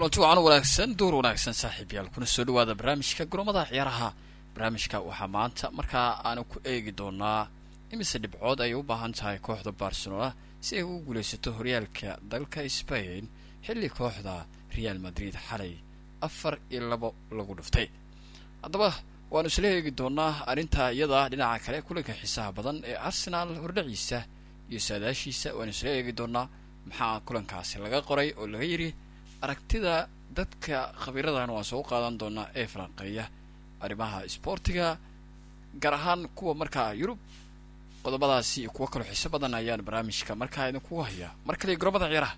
kulanti wacan wanaagsan duur wanaagsan saaxiibyaal kuna soo dhawaada barnaamijka goromada ciyaaraha barnaamijka waxaa maanta markaa aanu ku eegi doonaa imise dhibcood ay u baahan tahay kooxda barcelona si ay ugu guulaysato horyaalka dalka spain xilli kooxda real madrid xalay afar iyo labo lagu dhuftay haddaba waanu isla eegi doonaa arrintaa iyada dhinaca kale kulanka xiisaha badan ee arsenaal hordhaciisa iyo saadaashiisa waanu isla eegi doonaa maxaa kulankaasi laga qoray oo laga yidhi aragtida dadka khabiiradan waan soo qaadan doonaa ee falanqeeya arrimaha isboortiga gaar ahaan kuwa markaa yurub qodobadaasi iyo kuwo kaloo xiiso badan ayaan barnaamijka markaa idinkugu hayaa mar kale gorobada ciyaaraha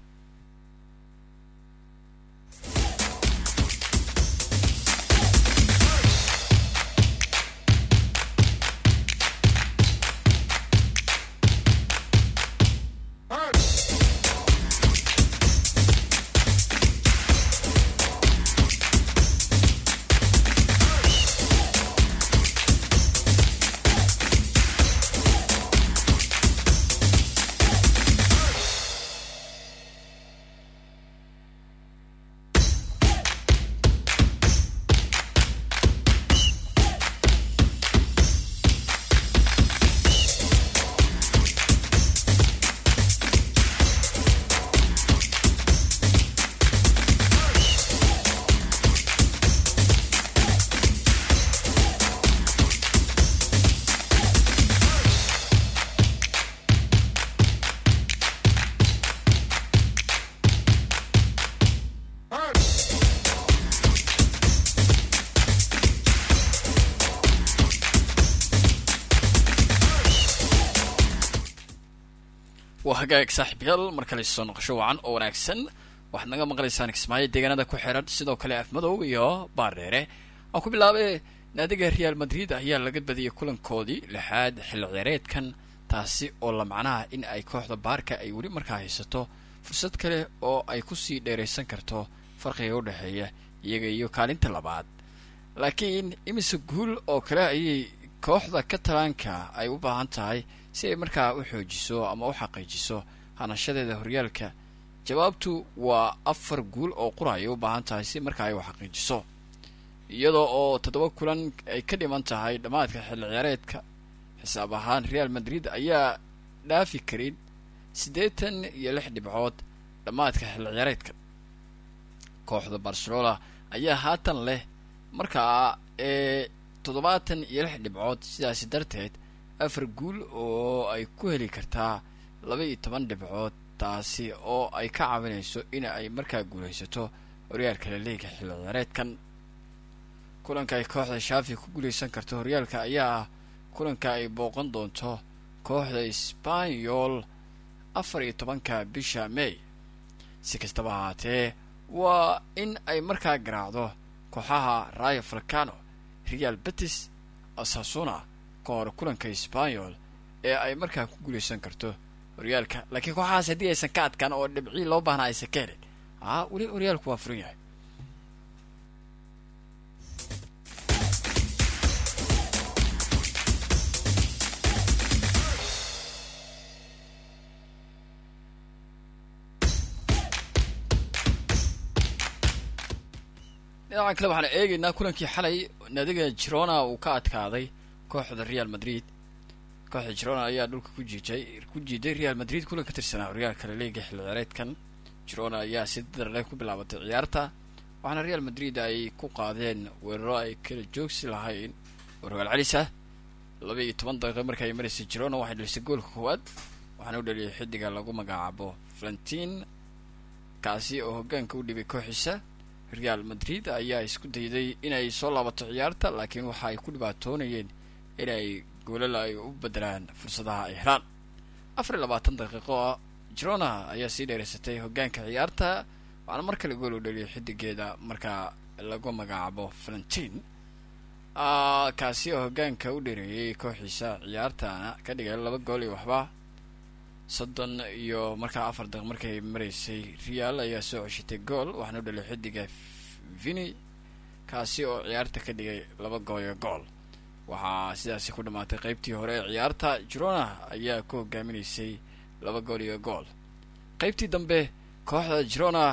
waa hagaag saaxiibyaal mar kale soo noqosho wacan oo wanaagsan waxaad naga maqlaysaan kismaayo deegaanada ku xiran sidoo kale afmadow iyo baardheere aan ku bilaabay naadiga real madrid ayaa laga badiyay kulankoodii lixaad xilli ciyaareedkan taasi oo la macnaha in ay kooxda baarka ay weli markaa haysato fursad kale oo ay kusii dheeraysan karto farqiga u dhexeeya iyaga iyo kaalinta labaad laakiin imise guul oo kale ayay kooxda katalaanka ay u baahan tahay si ay markaa u xoojiso ama u xaqiijiso hanashadeeda horyaalka jawaabtu waa afar guul oo qura ay u baahan tahay si markaa ay u xaqiijiso iyadoo oo toddoba kulan ay ka dhiman tahay dhammaadka xilli ciyaareedka xisaab ahaan real madrid ayaa dhaafi karin siddeetan iyo lix dhibcood dhammaadka xilli ciyaareedka kooxda barcelona ayaa haatan leh markaa ee toddobaatan iyo lix dhibcood sidaasi darteed afar guul oo ay ku heli kartaa laba iyo toban dhibcood taasi oo ay ka caawinayso in ay markaa guulaysato horyaalka laliiga xilli ciyaareedkan kulanka ay kooxda shaafi ku guulaysan karto horyaalka ayaa ah kulanka ay booqan doonto kooxda sbanyol afar iyo tobanka bisha may si kastaba ahaatee waa in ay markaa garaacdo kooxaha rayo falcano real betis asasuna ka hor kulanka sbanyol ee ay markaa ku guulaysan karto horyaalka laakiin kooxahaas haddii aysan ka adkaan oo dhibcii loo baahna aysan ka helin aa weli horyaalku waa furan yahay dhinacan kale waxaan eegaynaa kulankii xalay naadiga girona uu ka adkaaday kooxda real madrid kooxda girona ayaa dhulka ku jiijay ku jiiday real madrid kulan ka tirsanaa horyaalka laliiga xilli ciyaareedkan girona ayaa si darle ku bilaabatay ciyaarta waxaana real madrid ay ku qaadeen weeraro ay kala joogsi lahayn oo rogaal celisa laba iyo toban daqiiqo marka ay maraysay girona waxay dhalisay goolka koowaad waxaana u dhaliyay xidiga lagu magacaabo valentin kaasi oo hogaanka u dhibay kooxiisa real madrid ayaa isku dayday inay soo laabato ciyaarta laakiin waxa ay ku dhibaatoonayeen inay goolal ay u bedelaan fursadaha ay helaan afar iyo labaatan daqiiqo girona ayaa sii dheeraysatay hogaanka ciyaarta waxaana mar kale gool u dhaliyay xidigeeda markaa lagu magacaabo valentin kaasi oo hogaanka u dheereeyay kooxiisa ciyaartana ka dhigay laba gool iyo waxba soddon iyo markaa afar daqiiq markay maraysay real ayaa soo ceshatay gool waxaana u dhaliyay xidiga vini kaasi oo ciyaarta ka dhigay laba gool iyo gool waxaa sidaasi ku dhammaatay qeybtii hore ee ciyaarta girona ayaa ku hogaaminaysay laba gool iyo gool qeybtii dambe kooxda girona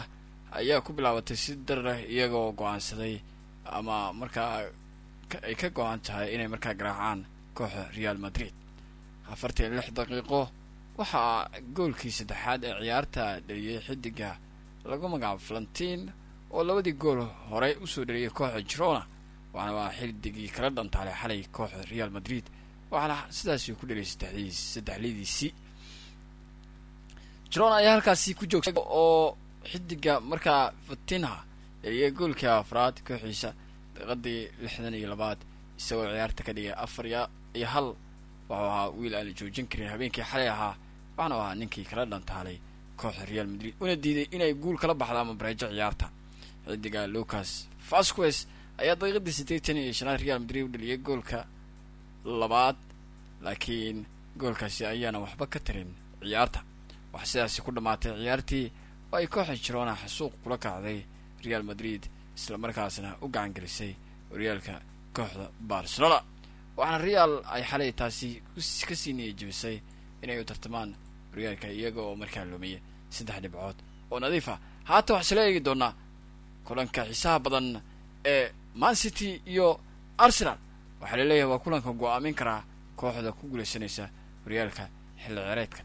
ayaa ku bilaabatay si dar leh iyagoo go-aansaday ama markaa ay ka go-an tahay inay markaa garaacaan kooxa real madrid afartan iyo lix daqiiqo waxaa goolkii saddexaad ee ciyaarta dhaliyey xidiga lagu magacaabo valentin oo labadii gool horey usoo dhaliyay kooxa girona waxaana waa xidigii kala dhantaalay xalay kooxa real madrid waxaana sidaasi ku dhaliyay saddexdiis saddexladiisii girona ayaa halkaasi ku joogsa oo xidiga markaa fatinha dhaliyay goolkii afraad kooxiisa daqiiqadii lixdan iyo labaad isagoo ciyaarta ka dhigay afar iyo hal wuxuu ahaa wiil aan la joojin karin habeenkii xalay ahaa waxaana ahaa ninkii kala dhantaalay kooxda real madrid una diiday inay guul kala baxda ama bareejo ciyaarta xidiga lucas vasquez ayaa daqiiqadii siddeetan iyo shanaad real madrid u dhaliyay goolka labaad laakiin goolkaasi ayaana waxba ka tarin ciyaarta waxaa sidaasi ku dhammaatay ciyaartii oo ay kooxa jirona xasuuq kula kacday real madrid isla markaasna u gacan gelisay horyaalka kooxda barcelona waxaana real ay xalay taasi kasii niyay jebisay inay u tartamaan horyaalka iyaga oo markaa lumiya saddex dhibcood oo nadiif ah haatan waxaa isla eegi doonaa kulanka xiisaha badan ee man city iyo arsenal waxaa laleeyahay waa kulanka go-aamin karaa kooxda ku guulaysanaysa horyaalka xilli cereedka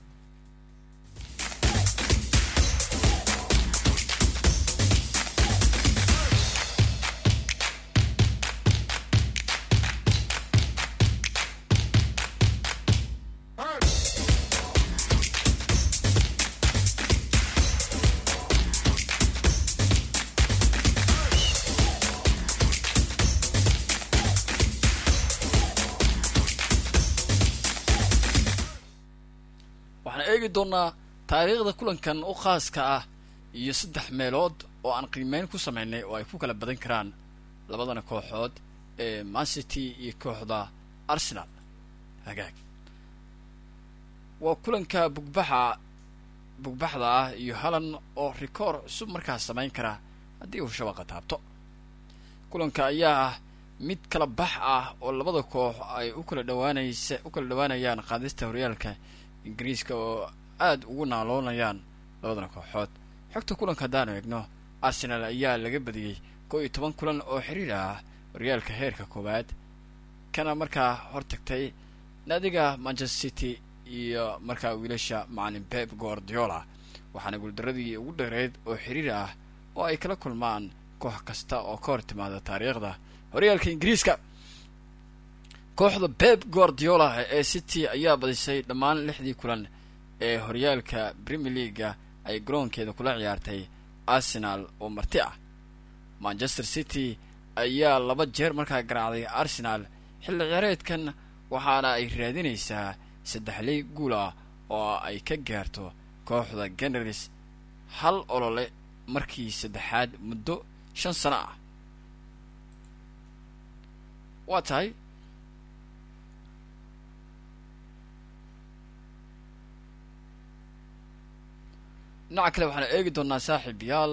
waxaan eegi doonaa taariikhda kulankan u khaaska ah iyo saddex meelood oo aan qiimeyn ku sameynay oo ay ku kala badan karaan labadana kooxood ee mancity iyo kooxda arsenal hagaag waa kulanka bugbaxa bugbaxda ah iyo halan oo rikoor cusub markaas samayn kara haddii uu shabaqa taabto kulanka ayaa ah mid kala bax ah oo labada koox ay u kala dhawaanaysa u kala dhawaanayaan qaadista horyaalka ingiriiska oo aada ugu naaloonayaan labadana kooxood xogta kulanka haddaanu eegno arsenal ayaa laga badiyey koo iyo toban kulan oo xiriir ah horyaalka heerka koowaad kana markaa hortagtay naadiga manchester city iyo markaa wiilasha macalin pep guardiola waxaana guuldaradii ugu dheereed oo xiriir ah oo ay kala kulmaan koox kasta oo ka hor timaada taariikhda horyaalka ingiriiska kooxda pep guardiola ee city ayaa badisay dhammaan lixdii kulan ee horyaalka premier leaga ay garoonkeeda kula ciyaartay arsenal oo marti ah manchester city ayaa laba jeer markaa garaacday arsenal xilli ciyaareedkan waxaana ay raadinaysaa saddexley guul ah oo ay ka gaarto kooxda generalis hal olole markii saddexaad muddo shan sano ah waa tahay dhinaca kale waxaana eegi doonaa saaxiib yaal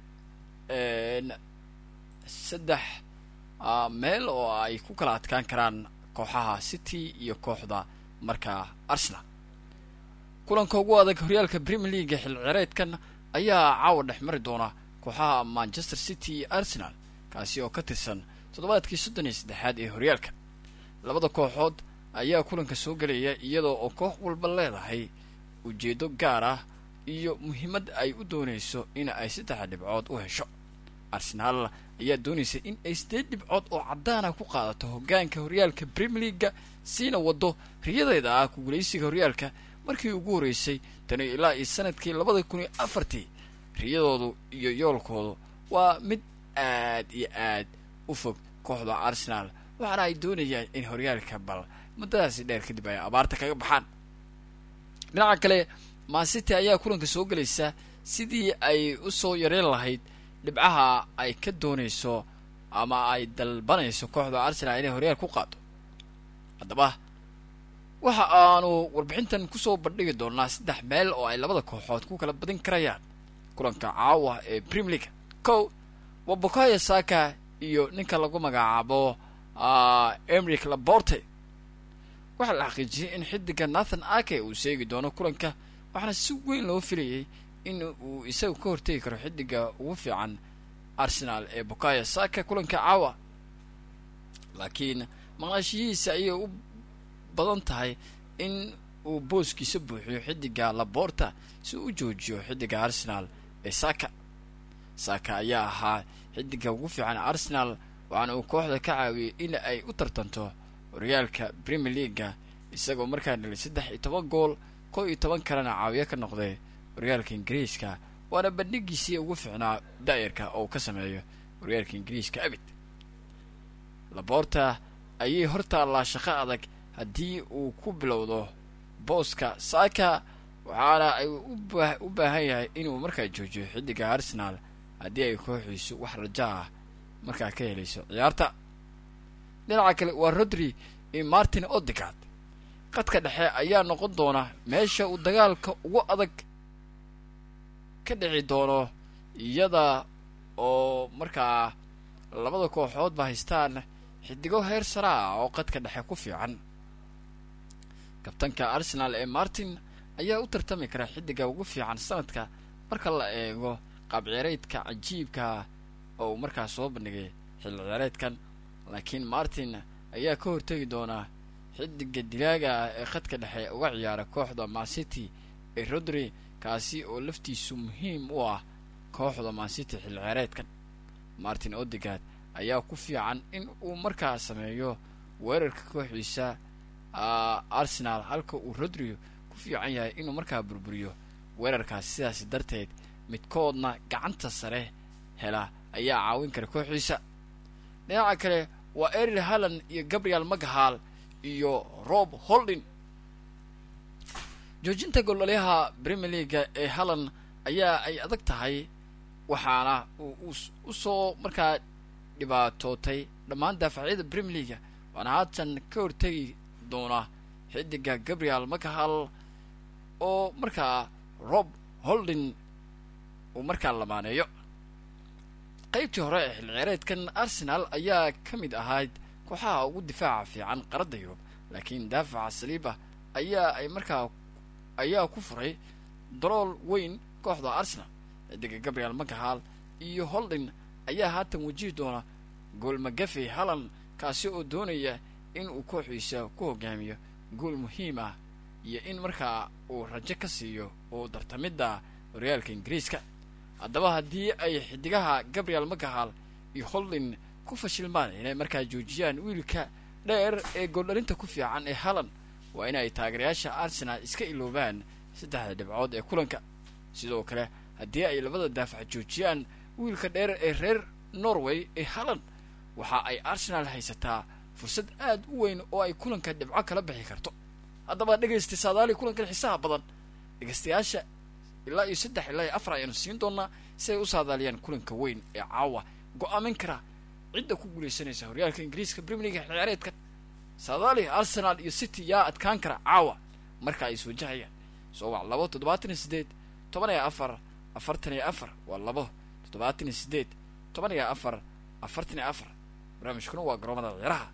saddex meel oo ay ku kala adkaan karaan kooxaha city iyo kooxda markaa arsenal kulanka ugu adag horyaalka premier leaga xil cireedkan ayaa caawa dhex mari doona kooxaha manchester city iyo arsenal kaasi oo ka tirsan toddobaadkii soddon iyo saddexaad ee horyaalka labada kooxood ayaa kulanka soo gelaya iyadoo oo koox walba leedahay ujeedo gaar ah iyo muhiimad ay u doonayso in ay saddexa dhibcood u hesho arsenaal ayaa doonaysa in ay sideed dhibcood oo caddaana ku qaadato hoggaanka horyaalka premier leaga siina waddo riyadeeda ah ku guulaysiga horyaalka markii ugu horreysay tani ilaa iyo sanadkii labada kun iyo afartii riyadoodu iyo yoolkoodu waa mid aad iyo aad u fog kooxda arsenal waxaana ay doonayaan in horyaalka bal muddadaasi dheer kadib ay abaarta kaga baxaan dhinaca kale mancity ayaa kulanka soo gelaysa sidii ay u soo yareen lahayd dhibcaha ay ka doonayso ama ay dalbanayso kooxda arsenal inay horyaal ku qaado haddaba waxa aanu warbixintan kusoo bandhigi doonaa saddex meel oo ay labada kooxood ku kala badin karayaan kulanka caawa ee premier league kow waa bokaya saka iyo ninka lagu magacaabo emric laborte waxaa la xaqiijiyey in xidiga nathan ake uu seegi doono kulanka waxaana si weyn loo filayay in uu isagu ka hortegi karo xidiga ugu fiican arsenal ee bukaya saka kulanka caawa laakiin maqnaashiyihiisa ayay u badan tahay in uu booskiisa buuxiyo xidiga laborta si u joojiyo xidiga arsenal ee saka saka ayaa ahaa xidiga ugu fiican arsenal waxaana uu kooxda ka caawiyey in ay u tartanto horyaalka premier leaga isagoo markaa dhalay saddex iyo toban gool kow iyo toban kalena caawiyo ka noqday horyaalka ingiriiska waana bandhigiisii ugu fiicnaa daayarka oo uu ka sameeyo horyaalka ingiriiska abid laboorta ayay hortaallaa shaqo adag haddii uu ku bilowdo booska saaka waxaana ay u baahan yahay inuu markaa joojiyo xidiga arsenal haddii ay kooxiisu wax raja ah markaa ka helayso ciyaarta dhinaca kale waa rodri iyo martin odigard qadka dhexe ayaa noqon doona meesha uu dagaalka ugu adag ka dhici doono iyada oo markaa labada kooxoodba haystaan xidigo heer sara ah oo qadka dhexe ku fiican kabtanka arsenal ee martin ayaa u tartami kara xidiga ugu fiican sanadka marka la eego qaab ciyaareedka cajiibka oo uu markaa soo bandhigay xilli ciyaareedkan laakiin martin ayaa ka hortegi doonaa xidiga dilaaga ah ee khadka dhexe uga ciyaara kooxda mancity ee rodri kaasi oo laftiisu muhiim u ah kooxda mancity xilli ciyaareedkan martin odigard ayaa ku fiican in uu markaa sameeyo weerarka kooxdiisa arsenal halka uu rodri ku fiican yahay inuu markaa burburiyo weerarkaasi sidaasi darteed midkoodna gacanta sare hela ayaa caawin kara kooxdiisa dhinaca kale waa eril halland iyo gabriel magahal iyo rob holdin joojinta goldhalyaha premier leaga ee halland ayaa ay adag tahay waxaana uu usoo markaa dhibaatootay dhammaan daafacyada premier leaga waana haatan ka hortegi doona xidiga gabriel magahal oo markaa rob holdin uu markaa lamaaneeyo qaybtii hore ee xilli ciyaareedkan arsenal ayaa ka mid ahayd kooxaha ugu difaaca fiican qaradda yurub laakiin daafaca saliiba ayaa ay markaa ayaa ku furay dalool weyn kooxda arsenal xidiga gabriel magahal iyo holdin ayaa haatan wajihi doona gool magafe halland kaasi oo doonaya in uu kooxiisa ku hogaamiyo gool muhiim ah iyo in markaa uu rajo ka siiyo uu dartamidda horyaalka ingiriiska haddaba haddii ay xidigaha gabriel magahal iyo holdin ku fashilmaan inay markaa joojiyaan wiilka dheer ee gooldhalinta ku fiican ee halland waa in ay taageerayaasha arsenal iska iloobaan saddexda dhibcood ee kulanka sidoo kale haddii ay labada daafac joojiyaan wiilka dheer ee reer norway ee halland waxa ay arsenal haysataa fursad aad u weyn oo ay kulanka dhibco kala bixi karto haddaba dhegaysta saadaali kulankan xiisaha badan dhegaystayaasha ilaa iyo saddex ilaa iyo afar ayaanu siin doonaa si ay u saadaaliyaan kulanka weyn ee caawa go-aamin kara cidda ku guulaysanaysa horyaalka ingiriiska premier league ciyaareedka saadaali arsenal iyo city yaa adkaan kara caawa marka ay iswajahayaan soo wac labo toddobaatan iyo siddeed toban iyo afar afartan iyo afar waa labo toddobaatan iyo siddeed toban iyo afar afartan iyo afar barnaamijkuna waa garoomada ciyaaraha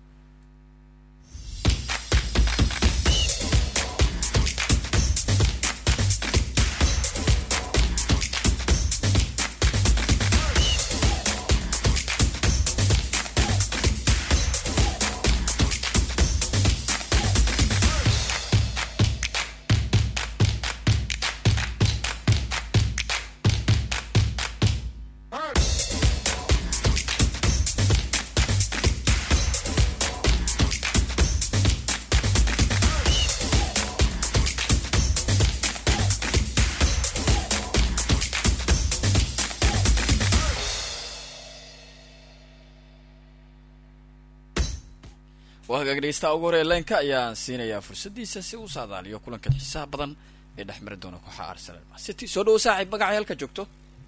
waa hagaag dhegeystaha ugu horee leenka ayaan siinayaa fursaddiisa si uu saadaaliyo kulankan xiisaha badan ee dhex mari doona kooxa arsenal city soo dhawo saaxiib magacay halka joogto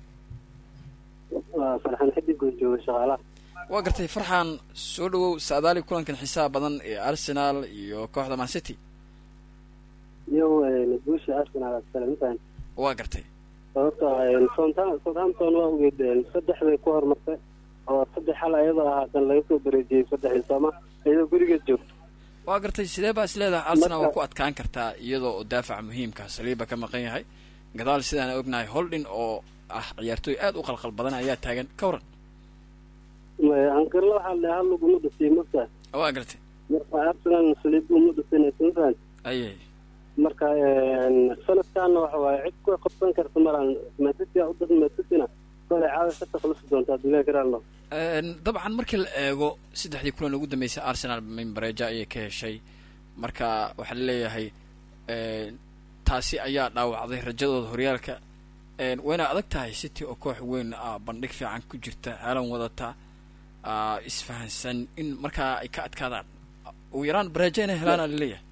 farxan xidigood jooga shaqaalaha waa gartay farxan soo dhawow saadaali kulankan xiisaha badan ee arsenal iyo kooxda man city iyo guusha arsenal asalamtaan waa gartay sababto southampton waa ogeed saddex bay ku horumartay oo saddex hal ayadoo ahaatan laga soo bareejiyey saddexii sooma iyadoo gurigeed joogto waa gartay sidee baa is leedahay arsenal waa ku adkaan kartaa iyadoo oo daafaca muhiimka saliiba ka maqan yahay gadaal sidaan ognahay holdin oo ah ciyaartooy aad u qalqal badan ayaa taagan ka waran ankarla waxaa le hal laguma dhasay marka waa gartay marka arsenal saliib uma dhasanaysan aye marka sanadkaana waxa waaye cid ku qabsan karta malan matisya u dad matisina kole caawa ka taklusi doontaa dunya garaalno dabcan markii la eego saddexdii kulan ugu dambeysay arsenal mimbareja ayay ka heshay marka waxaa laleeyahay taasi ayaa dhaawacday rajadooda horyaalka wayna adag tahay city oo koox weyn ah bandhig fiican ku jirta haalan wadata isfahansan in markaa ay ka adkaadaan ugu yaraan bareejo inay helaan aa laleeyahay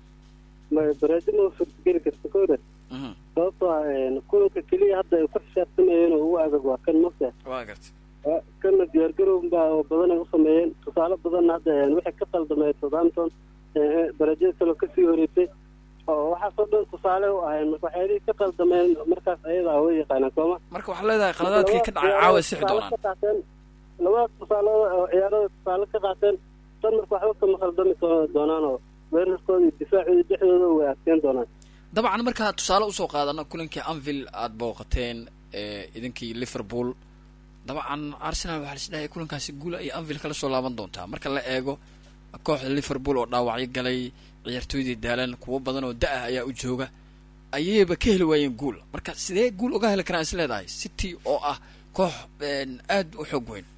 bareejo ma suurtageli karta kowda sababtoo ah kulanka keliya hadda ay ku xisaabtamayeen oo ugu adag waa kan marka waa garta kana diyaargarow baa oo badan ay u sameeyeen tusaale badanna hadda waxay ka qaldameen southampton bareejada kaloo kasii horeysay oo waxaasoo dhan tusaale u ahayn marka waxyaalihii ka qaldameen markaas ayada ah way yaqaanaan sooma marka waxaa leedahay qaladaadkii ka dhacay caawa sixi doonaan labadaas tusaalood oo ciyaarada tusaale ka qaateen tan marka waxba kama khaldami doonaan oo weerarkooda iyo difaacooda dhexdooda way adkeen doonaan dabcan markaa tusaale usoo qaadano kulankii anvil aada booqateen idinkii liverpool dabcan arsenal waxaa lis dhahay kulankaasi guula iyo anvil kala soo laaban doontaa marka la eego kooxda liverpool oo dhaawacyo galay ciyaartooydii daalan kuwo badan oo da-ah ayaa u jooga ayayba ka heli waayeen guul marka sidee guul uga heli karaan is leedahay city oo ah koox aada u xoog weyn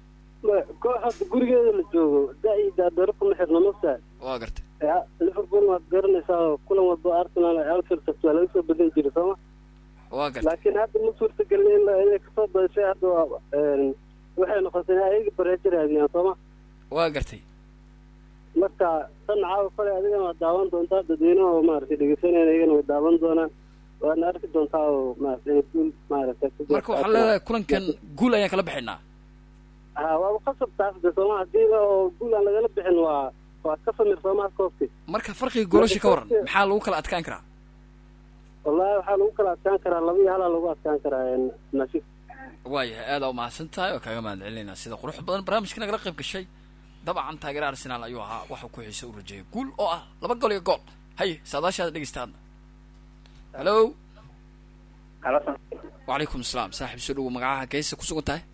koox hadda gurigeeda la joogo da- iyo daadaro kuma xirna masa waa gartay liverpool waad garanaysaa oo kulan walba arsenal alfield kasta waa laga soo badin jiray sooma waa gartay laakiin hadda ma suurtagelin in inay kasoo badashay hadda waa waxay noqotay in ayaga bareejo raadiyaan sooma waa gartay marka tan caawa kale adigana waad daawan doontaa dadweynaha oo maaragtay dhegeysanayna iyagana way daawan doonaan waadna arki doontaa oo maaragtay inay guul maaragtay marka waxaa leedahay kulankan guul ayaan kala bixinaa ha waaba qasab taas de sooma hadiiba oo guul aan lagala bixin waa waa ka samir soomaa koobki marka farqiga goolasha ka waran maxaa lagu kala adkaan karaa wallahi waxaa lagu kala adkaan karaa laba iyo halaa lagu adkaan karaa nashif waayahay aada u mahadsan tahay oo kaaga mahad celinayna sida qurux badan barnaamijka nagala qayb gashay dabcan taageera arsenaal ayuu ahaa waxuu ku xiisa u rajeeyay guul oo ah laba gol iyo gool haye saadaashaada dhegeystaadna hallo wacalaykum asalaam saaxiib soo dhawo magacaha geysa ku sugan tahay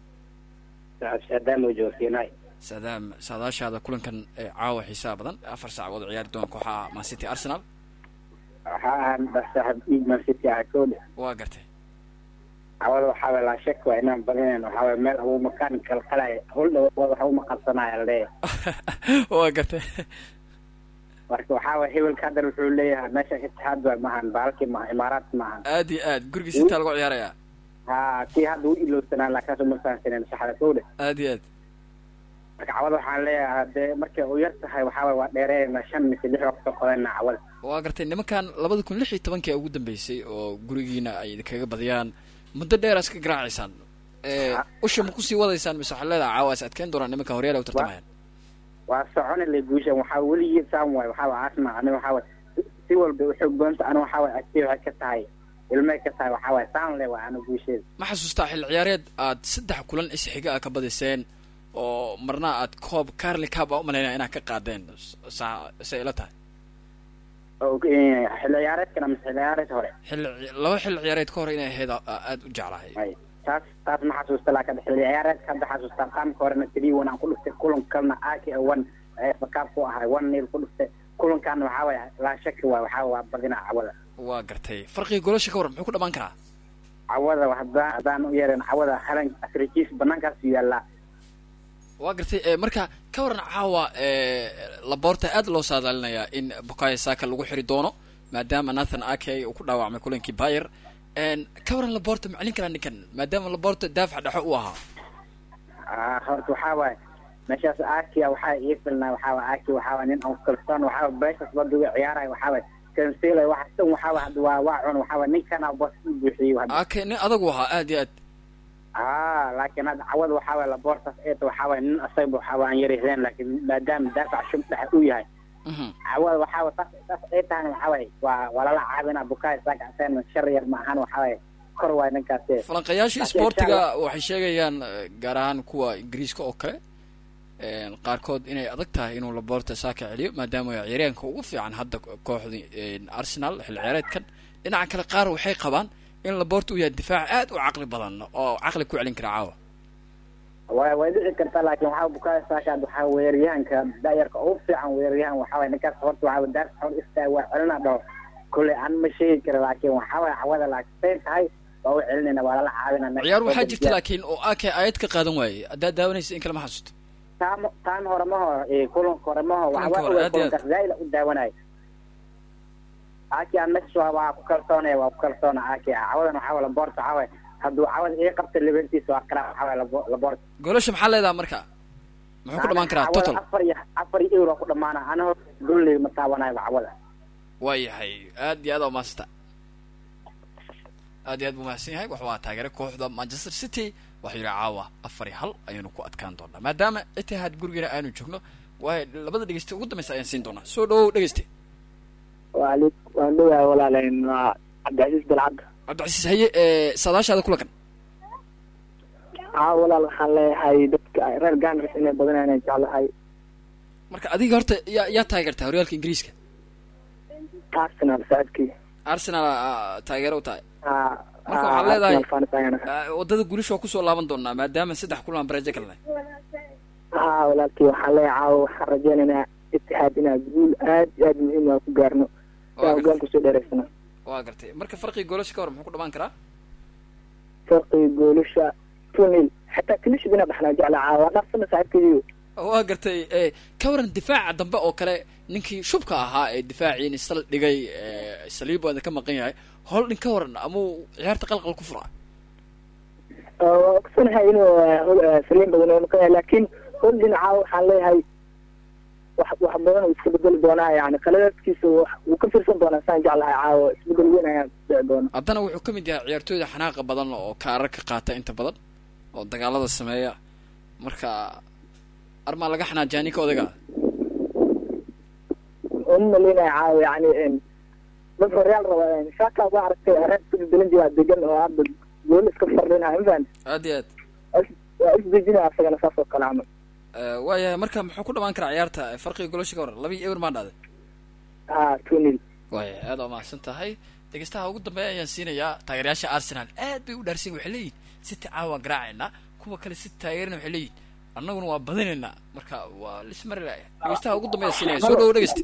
saadaam saadaashaada kulankan ee caawa xiisaha badan afar saacadood ciyaari doona kooxaha mancity arsenal waxaa ahaan saaxib dhiig mancity ah koole waa gartay cawada waxaa waye laa shak waa inaan badinayn waxaa waye meel abu makaan kalqalay hol dhow waxa uma qabsanaya lee waa gartay marka waxaa waye hebelka haddan wuxuu leeyahay meesha itixaad waay maahan baalkii maaha imaaraat maahan aad iyo aad gurigiisa intaa lagu ciyaaraya ha kii hadda u ilowsanaa laakiinse uma fahansanen saxda koole aad iyo aad marka cawada waxaan leeyahay hadee markay u yar tahay waxaa waye waa dheereena shan mise lix waqti qodana cawada waa gartay nimankan labada kun lix iyo tobankii ugu dambeysay oo gurigiina ay idinkaga badiyaan muddo dheer iska garaacaysaan usha ma kusii wadaysaan mise waxaa leedaha caawa is adkeyn doonaan nimanka horyaal u tartamayaan waa soconi le guushan waxaa weligii saan waay waxaa waay asma ani waxaa waay si walba uxoog badanta ani waxaa waay agtay waxay ka tahay ilmay ka tahay waxaa waay saan le waay ana guusheeda ma xasuustaa xil ciyaareed aad saddex kulan isxiga a ka badiseen oo marna aad koob carli cab a umalaynaya inaad ka qaadeen sa say ila tahay xilli ciyaareedkan ama xilli ciyaareed hore xil laba xil ciyaareed ka hor inay ahayd aada u jeclahay taas taas ma xasuusta laakiin xilli ciyaareedka hadda xasuustaa qaamka horena three one aan ku dhuftay kulan kalena aki one fakaab ku ahay one nil ku dhuftay kulankaana waxaa waay laa shaki waay waxaa waa badina cawada waa gartay farqiga golasha ka waran muxuu ku dhamaan karaa cawada haddaan haddaan u yeerin cawada halan afrikiis banaankaas yaallaa waa gartay marka ka waran caawa laboorta aad loo saadaalinayaa in bukayo saka lagu xiri doono maadaama nathan ake uu ku dhaawacmay kulankii bayer ka waran laboorta macalin karaa ninkan maadaama laboorta daafac dhexo u ahaa horta waxaa waaye meeshaas akia waxaa ii filnaa waxaa waay aki waxaa waay nin aan kalsoon waxaa waay beeshaas badiga ciyaaraya waxaa waay kansela waxa dhan waxaa waay hadda waa waa cun waxaa waay ninkana bos u buuxiyey ake nin adagu ahaa aad iyo aad ha laakiin hadda cawada waxaa waay laboortaas eeta waxaa waay nin asagba waxaa waay aan yarayseen laakiin maadaama daafac shub dhexe uu yahay cawada waxaa waay taas taas ay tahan waxaa waay waa waa lala caabina bukaay saaka aseen shar yar ma ahan waxaa waay kor waay ninkaas falanqayaasha sportiga waxay sheegayaan gaar ahaan kuwa ingiriiska oo kale qaarkood inay adag tahay inuu laboorta saaka celiyo maadaama ciyaaryaanka ugu fiican hadda kooxda arsenal xil ciyaareedkan dhinaca kale qaar waxay qabaan in laboorta uu yahay difaac aad u caqli badan oo caqli ku celin kara caawa way way dhici kartaa laakiin waxaa bukaaya saakaad waxaa weeraryahanka daayarka ugu fiican weeraryahan waxaa waye ninkaas horta waxaa daarta hor istaa waa celina dhaho kule aan ma sheegi kara laakiin waxaa waye cawada laakiin say tahay waa u celinayna waa lala caawinana ciyaar waxaa jirta laakiin oo ake ayad ka qaadan waaye haddaad daawanaysa in kale ma xasuusto taan taan hore maho kulanka hore maho Kulanka hore, waxaa aad iyo aad. kulankaas zaa'id u daawanaya aki aan meesha waa ku kalsoonaya waa ku kalsoona aki cawadan waxaa waye laboorta waxaa waye hadduu cawada ii qabta libertiisa waa karaa waxaa waye labo- laboorta goolasha maxaa leedaha marka muxuu ku dhamaan karaa Cawada total afar iyo afar iyo euro ku dhamaana ana hor golley ma taabanayo cawada waayahay aad iyo aad aa umahadsanta aad iyo aad buu mahadsan yahay waxa waa taageere kooxda manchester city waxaa yidhi caawa afar iyo hal ayaynu ku adkaan doonaa maadaama itihaad gurigeena aanu joogno waayo labada dhegeyste ugu dambeysa ayaan siin doonaa soo dhawow dhegeyste waalid waan dhowahay walaalayn waa cabdicasiis dalcadda cabdicasiis haye ee saadaashaada kulankan haa walaal waxaan leeyahay dadka reer gamis inay badanayaan jeclahay marka adiga horta yaa yaa taageertaa horyaalka ingiriiska arsenal saadkii arsenal aa taageero u tahay haa Marka waxaad leedahay- Arsenal fans ayaan ahay. Aa, waddada guulisha waa kusoo laaban doonaa maadaama saddex kulan aan barajo kalnay haa walaalkii waxaan leeyahay caawa waxaan rajaynaynaa itihaad inaa guul aad iyo aad muhiim ah ku gaarno Waa saa gartay. hogaan kusoo dheeraysana waa gartay marka farqiga goolasha ka hor muxuu ku dhamaan karaa farqiga goolasha tunil xataa kilishid inaa baxnaa jecla caawa dhaafsana saaxiibkaygiiyo waa gartay ee ka waran difaaca dambe oo kale ninkii shubka ahaa ee difaaciini sal dhigay ee saliibo ka maqan yahay holdin ka waran amuu ciyaarta qalqal ku fura waa ogsanahay inuu eh, hol- eh, saliim badan oo maqan yahay laakiin holdin caawa waxaan leeyahay wax wax badan uu iska bedeli doonaa yani qaladaadkiisa wax- wuu ka fiirsan doonaa saan jeclahay caawa isbedel weyn ayaan dhici doona haddana wuxuu ka mid yahay ciyaartooyda xanaaqa badan oo kaarar ka qaata inta badan oo dagaalada sameeya marka armaa laga xanaajaa ninka odaga oo ma maleynaya caawa yani en, dad horyaal raba shaka waa aragtay reer isbedelin jiraa degan oo hadda gool iska fardhinaya mafahant aad iyo aad waa isdejinaya asagana saas oo kale camal Eh, waayahay marka muxuu ku dhamaan karaa ciyaarta farqiga golosha ka waran laba iyo eber maa dhaaday haa tunil waaya aad waa mahadsan tahay dhegeystaha ugu dambeeya ayaan siinayaa taageerayaasha arsenal aad bay u dhaarsan yihin waxay leeyihin city caawa garaacaynaa kuwa kale city taageerina waxay leeyihin annaguna waa badinaynaa marka waa lismari laaya dhegeystaha ugu dambeeya siinaya soo dhawo dhegeysta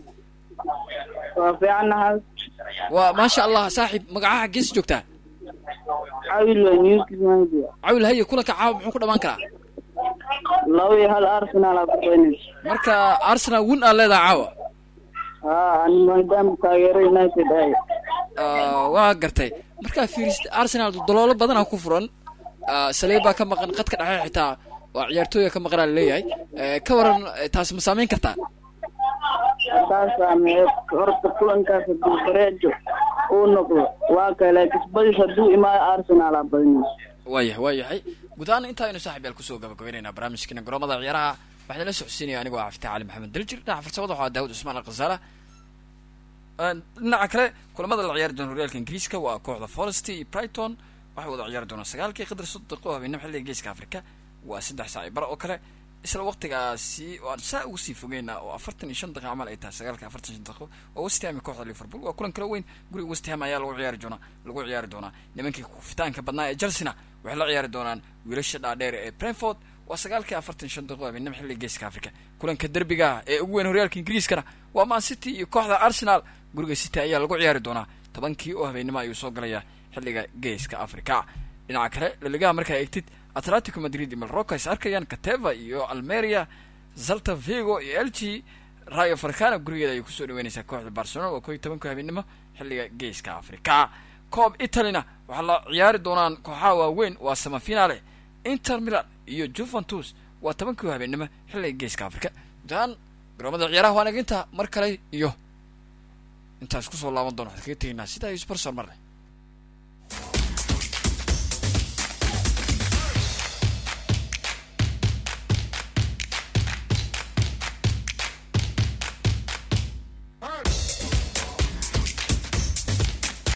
waa fiicannahay waa maasha allah saaxiib magacaha gees joogtaa cawil newsmedia cawil haye kulanka caawa muxuu ku dhamaan karaa laba iyo hal arsenal aa kuqeynaysa marka arsenal win aa leedaha caawa haa ani maadaama taageero united ay Ah, waa gartay markaa fiirist arsenal daloolo badanaa ku furan Ah, saleebaa ka maqan qadka dhexe xitaa waa ciyaartooyga ka maqanaa laleeyahay Eh, ka waran eh, taas ma saameyn kartaa saasaa mee horta kulankaas hadduu bareejo uu noqdo waa kale laakiin badis hadduu imaayo arsenal aa badinaysa waayahay waayahay guud ahaan intaa aynu saaxib yaal kusoo gabagabaynaynaa barnaamijkeena garoomada ciyaaraha waxaa la socodsiinaya anigoo ah fataa cali maxamed daljir dhinaca farsamada waxaa daawud cusmaan alkhasaala dhinaca kale kulamada la ciyaari doona horyaalka ingiriiska waa kooxda forest iyo brighton waxay wada ciyaari doonaan sagaalkii qadar soddon daqiiqo habeenimo xilliga geeska afrika waa saddex saac iyo bar oo kale isla waqtigaasi waan saa ugu sii fogeynaa oo afartan iyo shan daqiiqo camal ay tahay sagaalka afartan iyo shan daqiiqo waa west ham iyo kooxda liverpool waa kulan kala weyn guriga west ham ayaa lagu ciyaari doonaa lagu ciyaari doonaa nimankii kufitaanka badnaa ee chelsea waxay la ciyaari doonaan wiilasha dhaadheer ee brentford waa sagaalkii afartan iyo shan daqiiqo habeenimo xilliga geeska afrika kulanka derbiga ah ee ugu weyn horyaalka ingiriiskana waa man city iyo kooxda arsenal guriga city ayaa lagu ciyaari doonaa tobankii oo habeenimo ayuu soo galayaa xilliga geeska africa dhinaca kale laligaha markaa eegtid atletico madrid iyo malroca is arkayaan cateva iyo almeria zalta vigo iyo elchi rayo farcana gurigeeda ayay kusoo dhaweynaysaa kooxda barcelona waa koo iyo tobanka habeenimo xilliga geeska africa coob italyna waxaa la ciyaari doonaan kooxaha waaweyn waa samafinale inter milan iyo juventus waa tobankii habeenimo xilliga geeska africa gudahaan garoomada ciyaaraha waan eginta mar kale iyo intaas kusoo laaban doona waxaan kaga tegaynaa sidaa iyo sbarsor marle